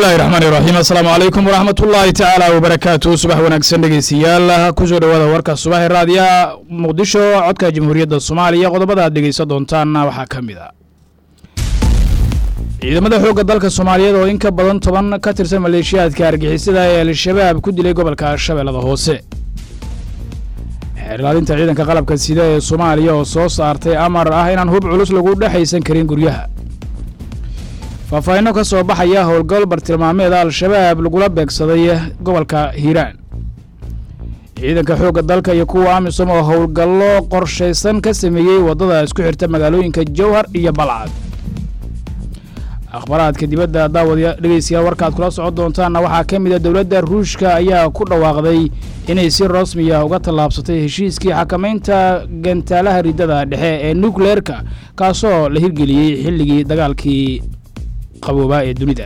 bismillahi raxmaani raxiim assalaamu calaykum waraxmat ullaahi tacaala wabarakaatu subax wanaagsan dhegeystayaal kusoo dhowaada warka subaxee raadiyaha muqdisho codka jamhuuriyadda soomaaliya qodobada aad dhegeysan doontaanna waxaa ka mid a ciidamada xoogga dalka soomaaliyeed oo in ka badan toban ka tirsan maleeshiyaadka argixisada ee al-shabaab ku dilay gobolka shabeellada hoose xeerlaalinta ciidanka qalabka sida ee soomaaliya oo soo saartay amar ah inaan hub culus lagu dhexaysan karin guryaha faahfaahinno ka soo baxaya howlgal bartilmaameeda al-shabaab lagula beegsaday gobolka hiiraan ciidanka xoogga dalka iyo kuwa amisom oo howlgallo qorshaysan ka sameeyey waddada isku xirta magaalooyinka jowhar iyo balcad akhbaraadka dibadda daawada dhegeystayaal warkaad kula socon doontaanna waxaa ka mid a dowladda ruushka ayaa ku dhawaaqday inay si rasmiya uga tallaabsatay heshiiskii xakamaynta gantaalaha riddada dhexe ee nukleerka kaasoo la hirgeliyey xilligii dagaalkii qaboobaa ee dunida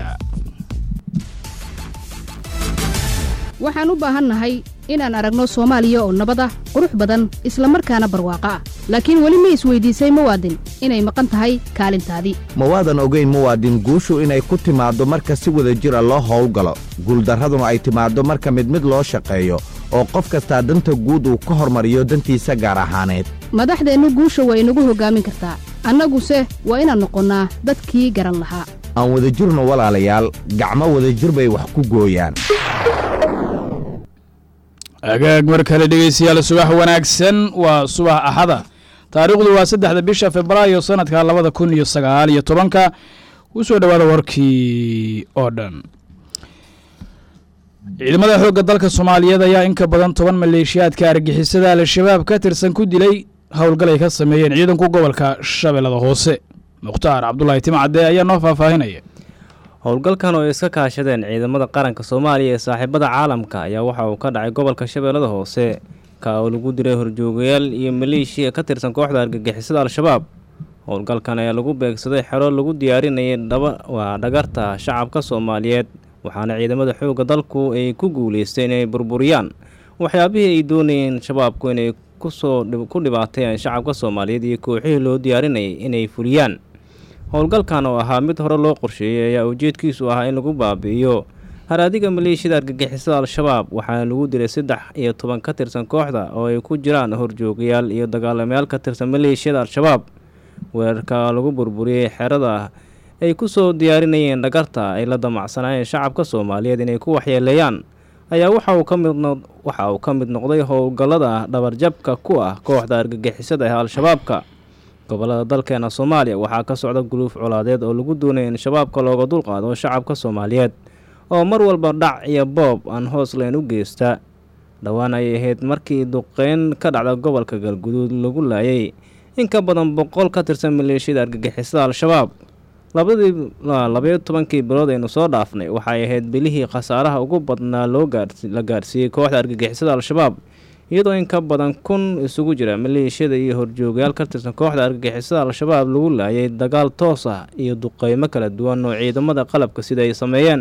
waxaan u baahannahay inaan aragno soomaaliya oo nabad ah qurux badan isla markaana barwaaqo ah laakiin weli ma isweydiisay muwaadin inay maqan tahay kaalintaadii mawaadan ogeyn muwaadin guushu inay ku timaaddo marka si wada jira loo howlgalo guuldarraduna ay timaaddo marka mid mid loo shaqeeyo oo qof kastaa danta guud uu ka hormariyo dantiisa gaar ahaaneed madaxdeennu guusha waa inagu hoggaamin kartaa annaguse waa inaan noqonnaa dadkii garan lahaa aan wadajirno walaalayaal gacmo wadajir bay wax ku gooyaan agaag mar kale dhegeystayaal subax wanaagsan waa subax axada taariikhdu waa saddexda bisha febraayo sanadka labada kun iyo sagaal iyo tobanka ku soo dhowaada warkii oo dhan ciidamada xoogga dalka soomaaliyeed ayaa in ka badan toban maleeshiyaadka argixisada al-shabaab ka tirsan ku dilay howlgal ay ka sameeyeen ciidanku gobolka shabeellada hoose mukhtaar cabdulaahi timcadde ayaa noo faahfaahinaya howlgalkan oo ay iska kaashadeen ciidamada qaranka soomaaliya ee saaxiibada caalamka ayaa waxa uu ka dhacay gobolka shabeellada hoose ka oo lagu diray horjoogayaal iyo maleeshiya ka tirsan kooxda argagixisada al-shabaab howlgalkan ayaa lagu beegsaday xero lagu diyaarinayay dhaba waa dhagarta shacabka soomaaliyeed waxaana ciidamada xoogga dalku ay ku guuleysteen inay burburiyaan waxyaabihii ay doonayeen shabaabku inay kusoo ku dhibaateeyaan shacabka soomaaliyeed iyo kooxihii loo diyaarinayay inay fuliyaan howlgalkan oo ahaa mid hore loo qorsheeyey ayaa ujeedkiisu ahaa in lagu baabi'iyo haraadiga maleeshiyada argagixisada al-shabaab waxaana lagu dilay saddex iyo toban ka tirsan kooxda oo ay ku jiraan horjoogayaal iyo dagaalamayaal ka tirsan maleeshiyada al-shabaab weerarka lagu burburiyey xerada ay ku soo diyaarinayeen dhagarta ay la damacsanaayeen shacabka soomaaliyeed inay ku waxyeeleeyaan ayaa waxa uu ka mid waxa uu ka mid noqday howlgallada dhabarjabka ku ah kooxda argagixisada ee al-shabaabka gobolada dalkeena soomaaliya waxaa ka socda guluuf colaadeed oo lagu doonaya in shabaabka looga dulqaado shacabka soomaaliyeed oo mar walba dhac iyo boob aan hoos leen u geysta dhowaan ayay ahayd markii duqeyn ka dhacda gobolka galguduud lagu laayay in ka badan boqol ka tirsan maleeshiyada argagixisada al-shabaab labadii labayo tobankii bilood aynu soo dhaafnay waxay ahayd bilihii khasaaraha ugu badnaa loo la gaarsiiyey kooxda argagixisada al-shabaab iyadoo in ka badan kun isugu jira maleeshiyada iyo horjoogayaal ka tirsan kooxda argagixisada al-shabaab lagu laayay dagaal toos ah iyo duqeymo kala duwan oo ciidamada qalabka sida ay sameeyeen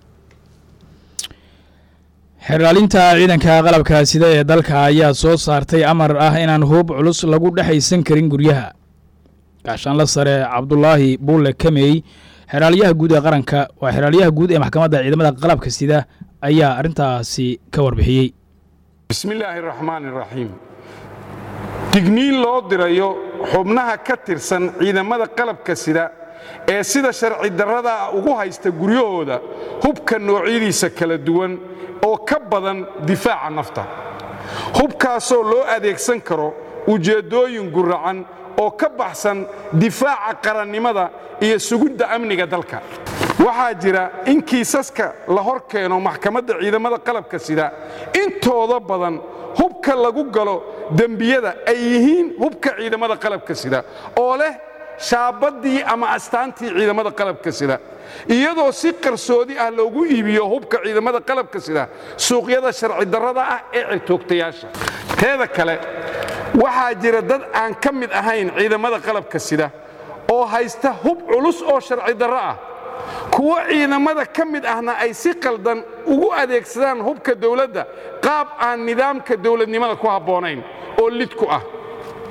xerlaalinta ciidanka qalabka sida ee dalka ayaa soo saartay amar ah inaan hub culus lagu dhexaysan karin guryaha gaashaanla sare cabdulaahi buulle kamey xeraalyaha guud ee qaranka waa xeraalyaha guud ee maxkamadda ciidamada qalabka sida ayaa arrintaasi ka warbixiyey bismillaahi raxmaan iraxiim digniin loo dirayo xubnaha ka tirsan ciidamada qalabka sida ee sida sharci darrada ah ugu haysta guryahooda hubka noocyadiisa kala duwan oo ka badan difaaca nafta hubkaasoo loo adeegsan karo ujeeddooyin guracan oo ka baxsan difaaca qarannimada iyo sugidda amniga dalka waxaa jira in kiisaska la hor keeno maxkamadda ciidamada qalabka sida intooda badan hubka lagu galo dembiyada ay yihiin hubka ciidamada qalabka sida oo leh shaabaddii ama astaantii ciidamada qalabka sida iyadoo si qarsoodi ah loogu iibiyo hubka ciidamada qalabka sida suuqyada sharci darrada ah ee cirtoogtayaasha teeda kale waxaa jira dad aan ka mid ahayn ciidamada qalabka sida oo haysta hub culus oo sharci darro ah kuwo ciidamada ka mid ahna ay si qaldan ugu adeegsadaan hubka dawladda qaab aan nidaamka dawladnimada ku habboonayn oo lid ku ah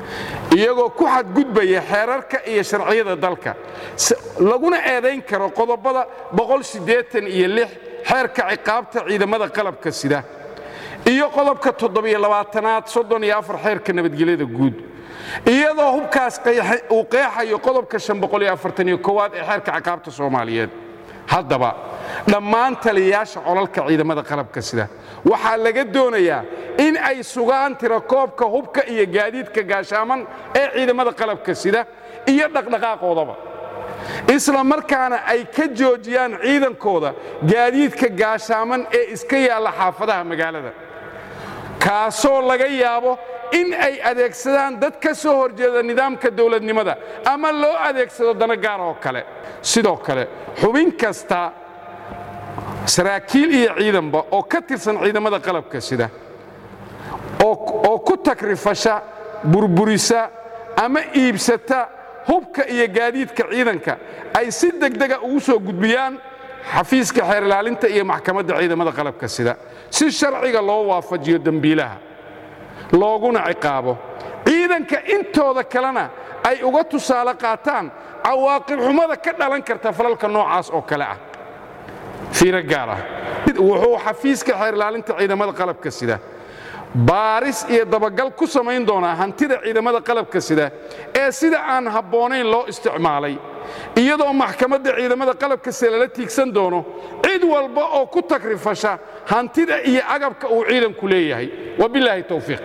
iyagoo ku xadgudbaya xeerarka iyo sharciyada dalka laguna eedayn karo qodobada iyo xeerka ciqaabta ciidamada qalabka sida iyo qodobka toddobyolabaatanaad soddon iyo afar xeerka nabadgelyada guud iyadoo hubkaas uu qeexayo qodobka shan boqol iyo afartan iyo koowaad ee xeerka ciqaabta soomaaliyeed haddaba dhammaan taliyayaasha colalka ciidamada qalabka sida waxaa laga doonayaa in ay sugaan tirakoobka hubka iyo gaadiidka gaashaaman ee ciidamada qalabka sida iyo dhaqdhaqaaqoodaba isla markaana ay ka joojiyaan ciidankooda gaadiidka gaashaaman ee iska yaalla xaafadaha magaalada kaasoo laga yaabo in ay adeegsadaan dad ka soo horjeeda nidaamka dowladnimada ama loo adeegsado dana gaar oo kale sidoo kale xubin kasta saraakiil iyo ciidanba oo ka tirsan ciidamada qalabka sida oo ku takrifasha burburisa ama iibsata hubka iyo gaadiidka ciidanka ay si degdega ugu soo gudbiyaan xafiiska xeer ilaalinta iyo maxkamadda ciidamada qalabka sida si sharciga loo waafajiyo dembiilaha looguna ciqaabo ciidanka intooda kalena ay uga tusaale qaataan cawaaqib xumada ka dhalan karta falalka noocaas oo kale ah fiiro gaar ah wuxuu xafiiska xeer ilaalinta ciidamada qalabka sida baaris iyo dabagal ku samayn doonaa hantida ciidamada qalabka sida ee sida aan habboonayn loo isticmaalay iyadoo maxkamadda ciidamada qalabka sida lala tiigsan doono cid walba oo ku takrifasha hantida iyo agabka uu ciidanku leeyahay wabilaahi towfiiq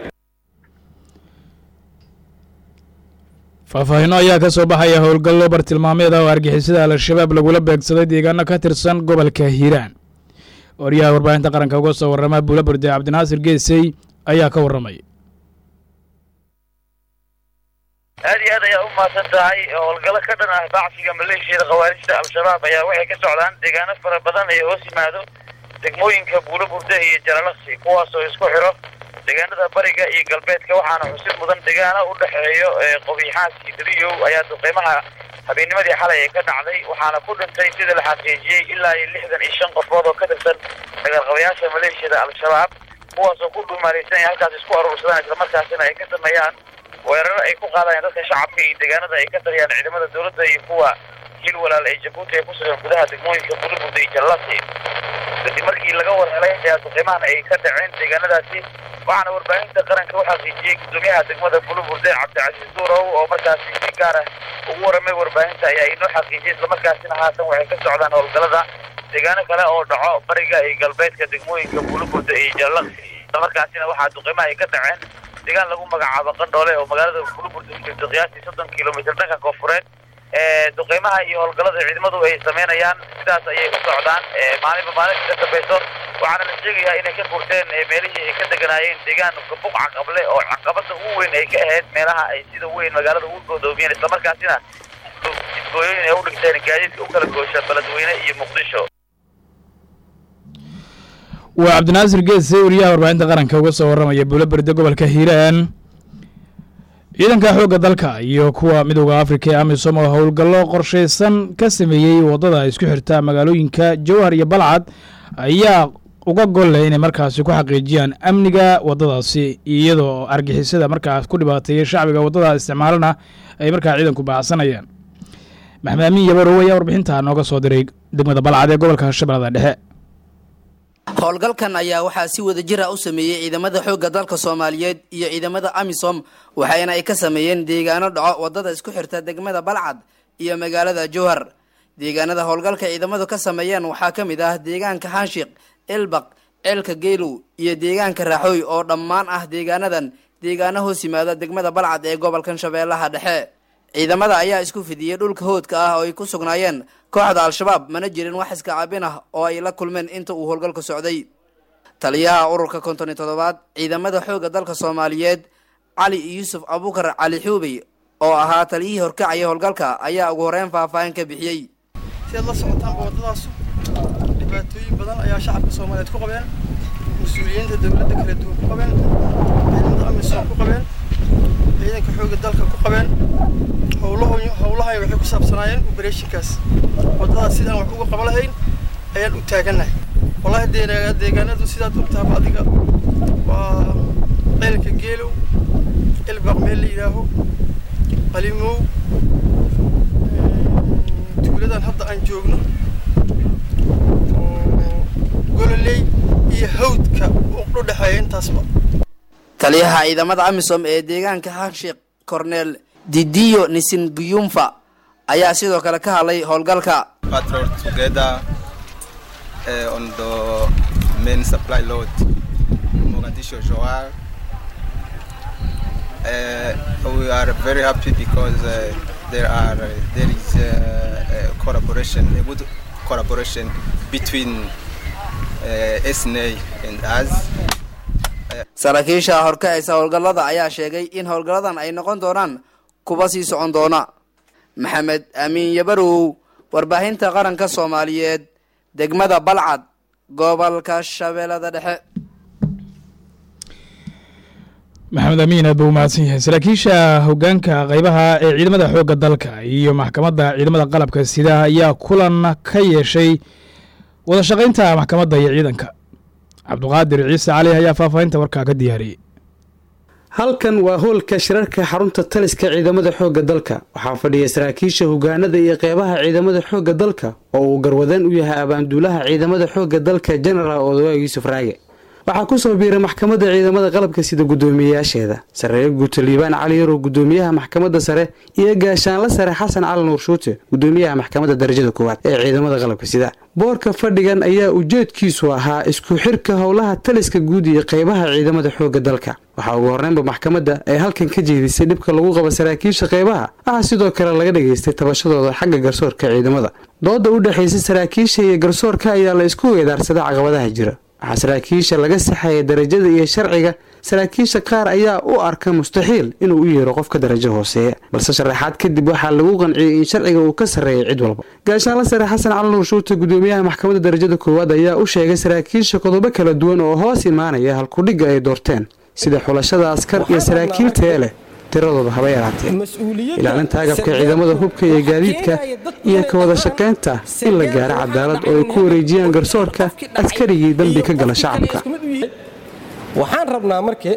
faahfaahinno ayaa ka soo baxaya howlgallo bartilmaameeda oo argixisada al-shabaab lagula beegsaday deegaano ka tirsan gobolka hiiraan waryaha warbaahinta qaranka uga soo warrama buula burde cabdinaasir geesey ayaa ka warramay aad iyo aad ayaa u mahadsan tahay howlgallo ka dhan ah bacsiga maleeshiyada khawaarijta al-shabaab ayaa waxay ka socdaan deegaano fara badan ee hoos yimaado degmooyinka buulo burde iyo jalalaqsi kuwaasoo isku xidho deegaanada bariga iyo galbeedka waxaana xusid mudan deegaano u dhexeeyo qobiixaas iyo dariyow ayaa duqeymaha habeennimadii xalay ee ka dhacday waxaana ku dhintay sida la xaqiijiyey ilaa iyo lixdan iyo shan qofood oo ka tirsan dagaalqabayaasha maleeshiyada al-shabaab kuwaasoo ku dhuumaalaysan ay halkaas isku aruursadaan islamarkaasina ay ka sameeyaan weeraro ay ku qaadayaan dadka shacabka iyo deegaanada ay ka taliyaan ciidamada dowladda iyo kuwa hil walaal ee jabuuti ee ku sugan gudaha degmooyinka bulubudda iyo jallasi kadib markii laga warhelay ayaa duqeymahan ay ka dhaceen deegaanadaasi waxaana warbaahinta qaranka u xaqiijiyey gudoomiyaha degmada buluburde cabdicasiis duurow oo markaasi si gaar ah ugu warramay warbaahinta ayaa inoo xaqiijiyey islamarkaasina haatan waxay ka socdaan howlgallada deegaano kale oo dhaco bariga iyo galbeedka degmooyinka buluburde iyo jallaqsi islamarkaasina waxaa duqeymaha ay ka dhaceen deegaan lagu magacaabo qandhoole oo magaalada buluburde u jirto qiyaastii soddon kilomitr dhanka koonfureed duqeymaha iyo howlgallada ciidamadu ay samaynayaan sidaas ayay u socdaan maalinba maalinta ka dambayso waxaana la sheegayaa inay ka furteen meelihii ay ka deganaayeen deegaan buq caqable oo caqabada ugu weyn ay ka ahayd meelaha ay sida weyn magaalada ugu godoomiyeen islamarkaasina isgooyooyin ay u dhigteen gaadiidka u kala goosha beledweyne iyo muqdisho waa cabdinaasir geese wariyaha warbaahinta qaranka uga soo warramaya buulo berde gobolka hiiraan ciidanka xoogga dalka iyo kuwa midooda afrika ee amisom oo howlgallo qorshaysan ka sameeyey waddada isku xirta magaalooyinka jowhar iyo balcad ayaa uga golle inay markaasi ku xaqiijiyaan amniga waddadaasi iyadoo argixisada markaas ku dhibaateeyay shacbiga waddada isticmaalana ay markaa ciidanku baacsanayaan maxmed amiin yabarow ayaa warbixintaa nooga soo diray degmada balcad ee gobolka shabeellada dhexe howlgalkan ayaa waxaa si wada jir ah u sameeyey ciidamada xoogga dalka soomaaliyeed iyo ciidamada amisom waxayna ay ka sameeyeen deegaano dhaco waddada isku xirta degmada balcad iyo magaalada jowhar deegaanada howlgalka ciidamadu ka sameeyeen waxaa ka mid ah deegaanka hanshiq elbaq ceelka geelow iyo deegaanka raaxooy oo dhammaan ah deegaanadan deegaano hoos yimaada degmada balcad ee gobolkan shabeellaha dhexe ciidamada ayaa isku fidiyey dhulka hoodka ah oo ay ku sugnaayeen kooxda al-shabaab mana jirin wax iska caabin ah oo ay la kulmeen inta uu howlgalku socday taliyaha ururka konton iyo toddobaad ciidamada xoogga dalka soomaaliyeed cali yuusuf abuukar cali xuubey oo ahaa taliyihii horkacaya howlgalka ayaa ugu horeyn faahfaahin ka bixiyey si aad la socotaanba waddadaasu dhibaatooyin badan ayaa shacabka soomaaliyeed ku qabeen mas-uuliyiinta dowladda kala duwan ku qabeen ciidamada amisom ku qabeen ciidanka xoogga dalka ku qabeen howlahu howlahan waxay ku saabsanaayeen obereshinkaas waddadaas sidaan wax uga qaba lahayn ayaan u taagannahay wallahi deegaanadu sidaad ogtahaba adiga waa ceelka geelow ilbaq meel la yidhaaho qalimow tuuladan hadda aan joogno oo gololey iyo hawdka u dhexeeya intaasba taliyaha ciidamada amisom ee deegaanka hanshiik cornel didiyo nisingiyumfa ayaa sidoo kale ka hadlay howlgalka patrol together uh, on the main supply load Mogadishu Johar. Uh, we are very happy because uh, there are uh, there is uh, a collaboration, a good collaboration between uh, SNA and us. saraakiisha horkacaysa howlgallada ayaa sheegay in howlgalladan ay noqon doonaan kuwa sii socon doona maxamed amiin yabarow warbaahinta qaranka soomaaliyeed degmada balcad gobolka shabeellada dhexe maxamed amiin aad buu umahadsan yahay saraakiisha hogaanka qeybaha ee ciidamada xoogga dalka iyo maxkamadda ciidamada qalabka sida ayaa kulan ka yeeshay wada shaqaynta maxkamadda iyo ciidanka cabduqaadir ciise cali ayaa faahfaahinta warkaa ka diyaariyey halkan waa hoolka shirarka xarunta taliska ciidamada xoogga dalka waxaa fadhiya saraakiisha hogaanada iyo qeybaha ciidamada xoogga dalka oo uu garwadeen u yahay abaanduulaha ciidamada xoogga dalka jenaraal odawaag yuusuf raage waxaa ku soo biiray maxkamadda ciidamada qalabka sida guddoomiyeyaasheeda sareeye guuto liibaan cali yarow guddoomiyaha maxkamadda sare iyo gaashaanla sare xasan cali nuur shuute guddoomiyaha maxkamadda darajada koowaad ee ciidamada qalabka sida boorka fadhigan ayaa ujeedkiisu ahaa isku xirka howlaha taliska guud iyo qeybaha ciidamada xoogga dalka waxaa ugu horreynba maxkamadda ay halkan ka jeedisay dhibka lagu qabo saraakiisha qeybaha waxaa sidoo kale laga dhageystay tabashadooda xagga garsoorka ciidamada dooda u dhexaysa saraakiisha iyo garsoorka ayaa la isku weedaarsaday caqabadaha jira waxaa saraakiisha laga saxaya darajada iyo sharciga saraakiisha qaar ayaa u arka mustaxiil inuu u yeero qofka darajo hooseeya balse sharaxaad kadib waxaa lagu qanciyey in sharciga uu ka sarreeya cid walba gaashaanla sare xasan cali nuur shuute guddoomiyaha maxkamadda darajada koowaad ayaa u sheegay saraakiisha qodobo kala duwan oo hoos imaanaya halkudhigga ay doorteen sida xulashada askar iyo saraakiil tee leh tiradooda haba yaraatee ilaalinta agabka ciidamada hubka iyo gaadiidka iyo ka wada shaqaynta in la gaaro cadaalad oo ay ku wareejiyaan garsoorka askarigii dembi ka gala shacabka waxaan rabnaa marke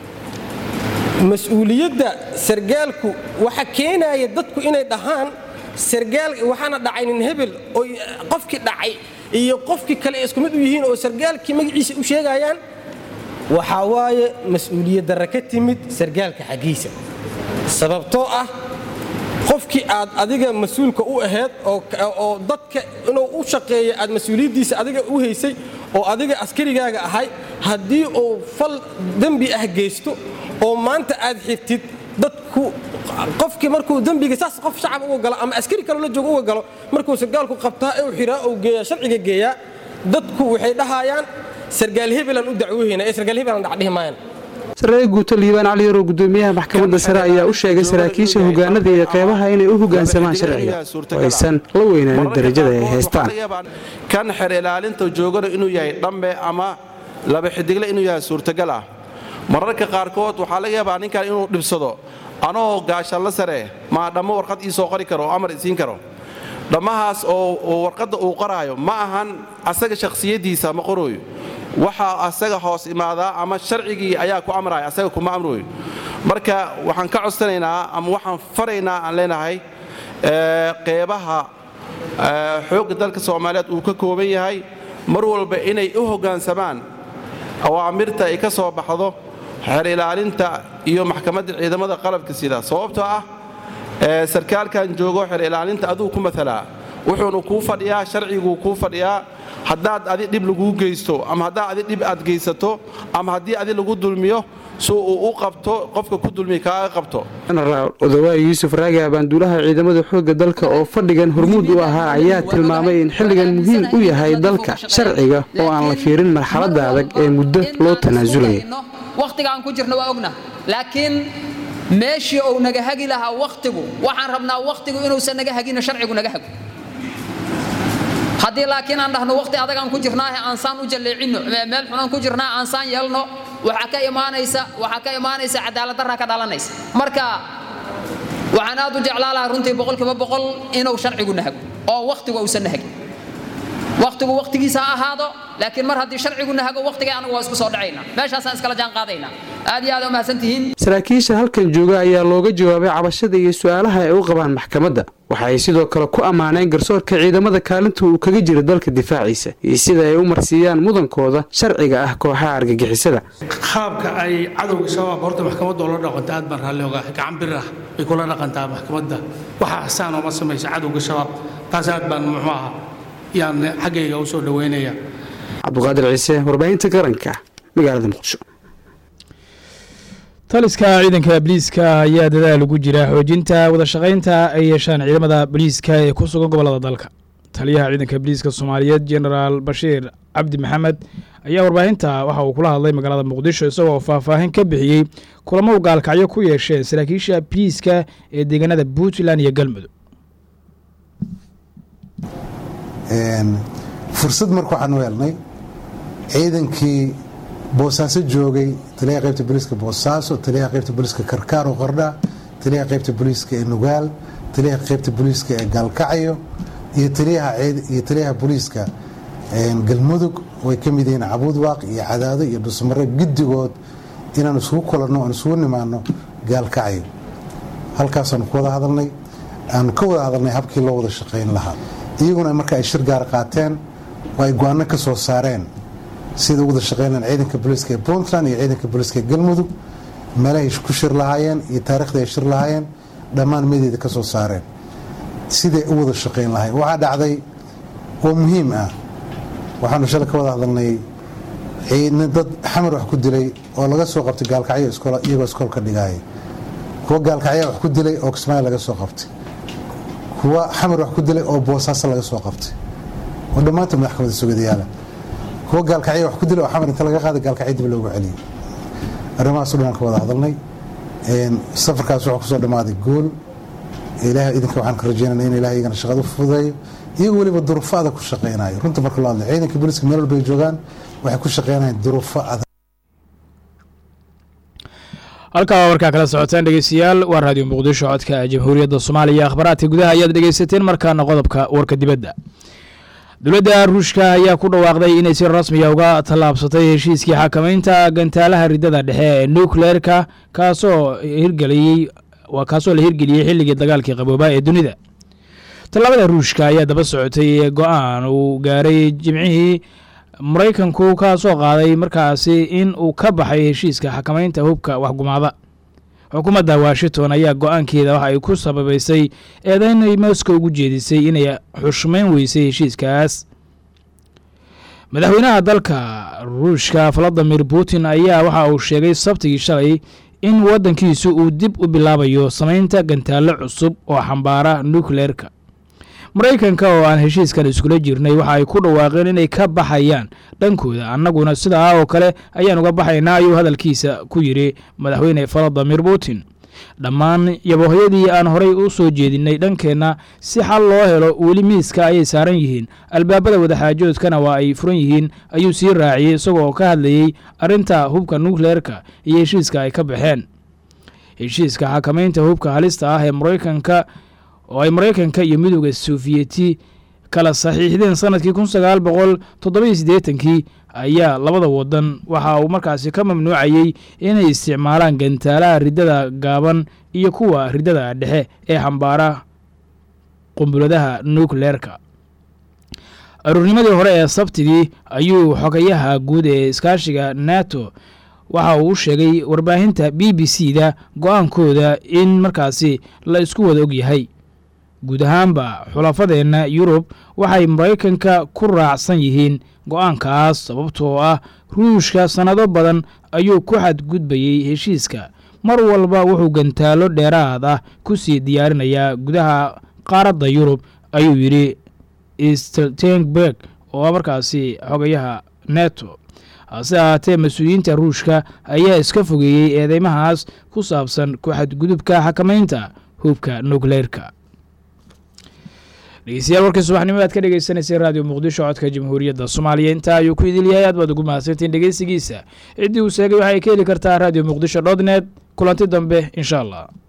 mas-uuliyadda sargaalku waxa keenaya dadku inay dhahaan sargaal waxaana dhacay nin hebel oo qofkii dhacay iyo qofkii kale isku mid u yihiin oo sargaalkii magaciisa u sheegayaan waxaa waaye mas-uuliyad darra ka timid sargaalka xaggiisa sababtoo ah qofkii aad adiga mas-uulka u ahayd oo dadka inuu u shaqeeya aad mas-uuliyaddiisa adiga u haysay oo adiga askarigaaga ahay haddii uu fal dembi ah geysto oo maanta aad xigtid dadku qofkii markuu dembiga saas qof shacab uga galo ama askari kaloo la joogo uga galo markuu sargaalku qabtaa ee uu xiraa uu geeyaa sharciga geeyaa dadku waxay dhahayaan sargaal hebelan u dacwoohayna ee sargaal hebelan dhacdhihi maayaan sareeye guuto liibaan cali yarow guddoomiyaha maxkamadda sare ayaa u sheegay saraakiisha hogaanada iyo qeybaha inay u hoggaansamaan sharciga oo aysan la weynaanin darajada ay haystaan kan xer ilaalinta joogana inuu yahay dhambe ama laba xidigle inuu yahay suurtagal ah mararka qaarkood waxaa laga yaabaa ninkan inuu dhibsado anoo gaashanla sare maa dhammo warqad ii soo qori karo oo amar isiin karo dhammahaas oo warqadda uu qoraayo ma ahan asaga shakhsiyaddiisa ma qorooyo waxaa asaga hoos imaadaa ama sharcigii ayaa ku amraya asaga kuma amrooyo marka waxaan ka codsanaynaa ama waxaan faraynaa aan leenahay qeybaha xoogga dalka soomaaliyeed uu ka kooban yahay mar walba inay u hoggaansamaan awaamirta ay ka soo baxdo xeer ilaalinta iyo maxkamadda ciidamada qalabka sida sababtoo ah sarkaalkan joogo xeer ilaalinta aduu ku matalaa wuxuuna kuu fadhiyaa sharciguu kuu fadhiyaa haddaad adi dhib laguu geysto ama haddaad adi dhib aad geysato ama haddii adi lagu dulmiyo si uu u qabto qofka ku dulmiya kaaga qabto jenaraal odawaay yuusuf raage abaanduulaha ciidamada xoogga dalka oo fadhigan hormuud u ahaa ayaa tilmaamay in xilligan muhiim u yahay dalka sharciga oo aan la fiirin marxaladda adag ee muddo loo tanaasulaya wakhtiga aan ku jirno waa ogna laakiin meeshii uu naga hagi lahaa wakhtigu waxaan rabnaa wakhtigu inuusan naga hagino sharcigu naga hago haddii laakiin aan dhahno wakhti adagaan ku jirnaahe aansaan u jalleecinno meel xunaan ku jirnaa aansaan yeelno waxaa ka imaanaysa waxaa ka imaanaysa cadaaladdarraa ka dhalanaysa marka waxaan aad u jeclaa lahaa runtii boqolkiiba boqol inuu sharcigu nahago oo wakhtigu uusan nahagin waqtigu waqtigiisa ha ahaado laakiin mar haddii sharcigu nahago waqtiga anagu waa isku soo dhacaynaa meeshaasaan iskala jaan qaadaynaa aad iyo aad u mahadsan tihiin saraakiisha halkan jooga ayaa looga jawaabay cabashada iyo su-aalaha ay u qabaan maxkamadda waxa ay sidoo kale ku ammaaneen garsoorka ciidamada kaalinta uu kaga jiro dalka difaaciisa iyo sida ay u marsiiyaan mudankooda sharciga ah kooxaha argagixisada qaabka ay cadowga shabaab horta maxkamadda oola dhaqanto aad baan raalli ogaa gacan bir ah bay kula dhaqantaa maxkamadda waxa xasaan ooma samaysa cadowga shabaab taas aad baan muxuu ahaa yaan xaggayga u soo dhoweynaya cabduqaadir ciise warbaahinta qaranka magaalada muqdisho taliska ciidanka booliiska ayaa dadaal ugu jira xoojinta wadashaqaynta ay yeeshaan ciidamada booliiska ee ku sugan gobolada dalka taliyaha ciidanka booliiska soomaaliyeed genaraal bashiir cabdi maxamed ayaa warbaahinta waxa uu kula hadlay magaalada muqdisho isagoo faahfaahin ka bixiyey kulamo u gaalkacyo ku yeesheen saraakiisha booliiska ee deegaanada puntland iyo galmudug fursad marka waxaan u helnay ciidankii boosaaso joogay taliyaha qaybta booliiska boosaaso taliyaha qaybta booliiska karkaar oo qardha taliyaha qaybta booliiska ee nugaal taliyaha qaybta booliiska ee gaalkacyo iyo taliyaha taliyaha booliiska galmudug oo ay ka mid yihiin cabuudwaaq iyo cadaado iyo dhusmare giddigood inaan isugu kulanno aan isugu nimaano gaalkacyo halkaasaanu ku wada hadalnay aanu ka wada hadalnay habkii loo wada shaqayn lahaa iyaguna marka ay shir gaar qaateen oo ay go-aano ka soo saareen sida u wada shaqeynaan ciidanka booliiska ee puntland iyo ciidanka booliiska ee galmudug meelahay ku shir lahaayeen iyo taariikhdii ay shir lahaayeen dhammaan medeeda ka soo saareen siday u wada shaqayn lahayn waxaa dhacday oo muhiim ah waxaanu shalay ka wada hadalnay dad xamar wax ku dilay oo laga soo qabtay gaalkacyo iyagoo iskoolka dhigaaya kuwa gaalkacyaa wax ku dilay oo kismaayo laga soo qabtay kuwa xamar wax ku dilay oo boosaaso laga soo qabtay oo dhammaantood maxkamada sugadayaala kuwa gaalkacya wax ku dilay oo xamar inta laga qaaday gaalkacyo dib loogu celiyey arrimahaaso dhan aan ka wada hadalnay safarkaas wuxuu kusoo dhammaaday gool ilaahay idinka waxaan ka rajeynana in ilahay iyagana shaqada u fududeeyo iyagoo weliba duruufo adag ku shaqaynayo runta marka loo hadlay ciidanka booliiska meel walba ay joogaan waxay ku shaqaynayaan duruufo adag halkaa warkaa kala socotaan dhegeystayaal waa raadiyo muqdisho codka jamhuuriyadda soomaaliya akhbaraadka gudaha ayaad dhegeysateen markaana qodobka warka dibadda dowladda ruushka ayaa ku dhawaaqday inay si rasmiya uga tallaabsatay heshiiskii xakamaynta gantaalaha ridada dhexe ee nucleerka kaasoo hirgeliyey kaasoo la hirgeliyey xilligii dagaalkii qabooba ee dunida tallaabada ruushka ayaa daba socotay go-aan uu gaaray jimcihii maraykanku kaasoo qaaday markaasi in uu ka baxay heshiiska xakamaynta hubka waxgumaada xukuumadda washington ayaa go-aankeeda waxa ay ku sababaysay eedaynay moscow ugu jeedisay inay xushmayn weysay heshiiskaas madaxweynaha dalka ruushka valadimir putin ayaa waxa uu sheegay sabtigii shalay in waddankiisu uu dib u bilaabayo samaynta gantaallo cusub oo xambaara nukleerka maraykanka oo aan heshiiskan iskula jirnay waxa ay ku dhawaaqeen inay ka baxayaan dhankooda annaguna sidaa oo kale ayaan uga baxaynaa ayuu hadalkiisa ku yidhi madaxweyne valadimir putin dhammaan yabohoyadii aan horay u soo jeedinay dhankeenna si xal loo helo weli miiska ayay saaran yihiin albaabada wadaxaajoodkana waa ay furan yihiin ayuu sii raaciyey isagoo ka hadlayey arrinta hubka nukleerka iyo heshiiska ay ka baxeen heshiiska xakamaynta hubka halista ah ee maraykanka oo ay maraykanka iyo midooda sofiyeeti kala saxiixdeen sanadkii kun sagaal boqol toddoba iyo siddeetankii ayaa labada wadan waxa uu markaasi ka mamnuucayey inay isticmaalaan gantaalaha riddada gaaban iyo kuwa riddada dhexe ee xambaara qumbuladaha nukleerka aruurnimadii hore ee sabtigii ayuu xogayaha guud ee iskaashiga nato waxa uu u sheegay warbaahinta b b c da go-aankooda in markaasi la isku wada ogyahay guud ahaanba xulafadeenna yurub waxay maraykanka ku raacsan yihiin go-aankaas sababtoo ah ruushka sannado badan ayuu ku xadgudbayey heshiiska mar walba wuxuu gantaalo dheeraad ah ku sii diyaarinayaa gudaha qaaradda yurub ayuu yidhi steltenberg oo markaasi xogayaha neto hase ahaatee mas-uuliyiinta ruushka ayaa iska fogeeyey eedeymahaas ku saabsan ku xadgudubka xakamaynta hubka nukleerka dhegeystayaal warkii subaxnimo aad ka dhegeysaneysay raadiyo muqdisho codka jamhuuriyadda soomaaliya intaa ayuu ku idil yahay aad baad ugu mahadsantiin dhegeysigiisa ciddii uu sheegay waxay ka heli kartaa raadiyo muqdisho dot net kulanti dambe insha allah